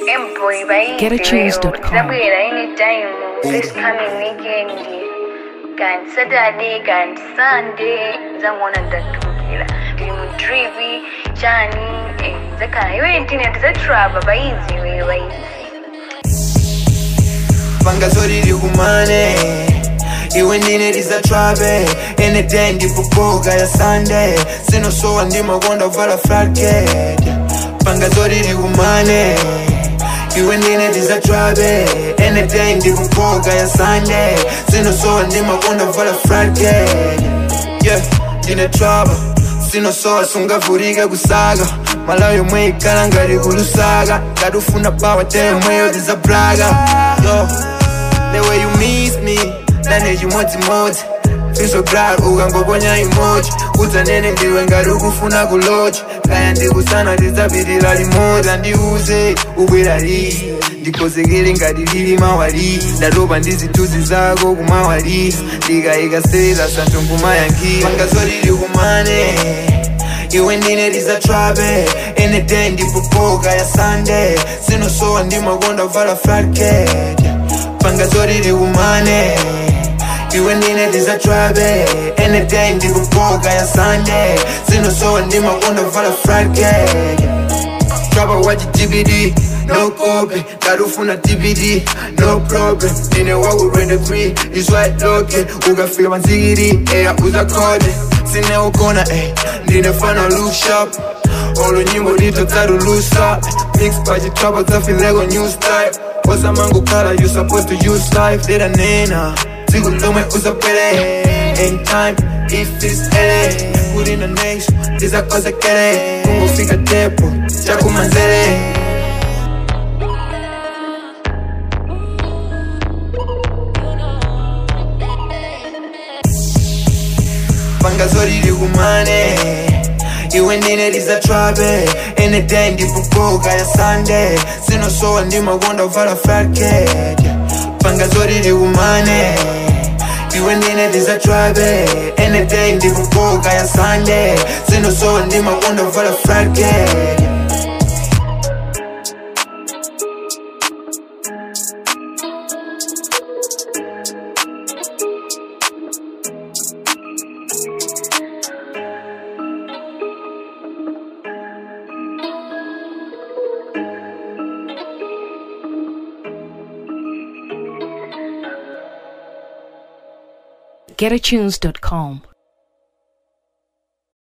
Emboy bayizi GetAtunes.com. zabuyela anytime this coming weekend kanti saturday kanti sunday zangona ndathukila ndili mu trivi chani eh, zakhala iwe ntine tizatrava bayizi iwe bayizi panga zori kumane iwe ndine tizatrabe anyday ndipopoka ya sunday sinosowa ndimakonda kuvala flatcat panga zori kumane iwe ndine tizatrabe anyday ndipopoka ya sunday sinosowa ndimakonda kuvala flatcat yeah ndine traba sinosowa sungavurike kusaka malawi yomwe ikala ngati kulusaka ngati ufuna pawa temweyo tizabraga yo the way you miss me nane chimodzimodzi fiso glad ukangoponya imoji udzanene ndiwe ngati ukufuna kuloji kaya ndikusana tidzapitirira limodzi andiuze ubwera lii ndikozekere ngati lili mawali ndatopa ndi zithunzi zako kumawali ndikayika sera santo ngumayankhira panga zolili kumane iwe ndine tizatrabe anyday ndipopoka ya sunday sinosowa ndimakonda kuvala flatcat panga zolili kumane iwe ndine tizatrabe anyday ndipopoka ya sunday sinosowa ndimakonda kuvala flatcat Traba wachi TBD, no copy. Darufuna TBD, no problem. Nine wawu rende free, is white locket. Ugafika manzigiri, eya uza kode. Sine ukona, eh. Nine fana look sharp. Olo nyimbo lito taru loose up. Mix pachi traba zafi lego new style. Osa mango kala, you supposed to use life. Dida nena, zigu lome uza pele. In time, if it's LA. Put in the next, iza kosa kere. Kungo fika tepo, chaku manzere. panga zolili kumane iwe ndine tizatrabe anyday ndipopoka ya sunday sinosowa ndimakonda kuvala flatcat panga zolili kumane iwe ndine tizatrabe anyday ndipopoka ya sunday sinosowa ndimakonda kuvala flatcat GetAtunes.com.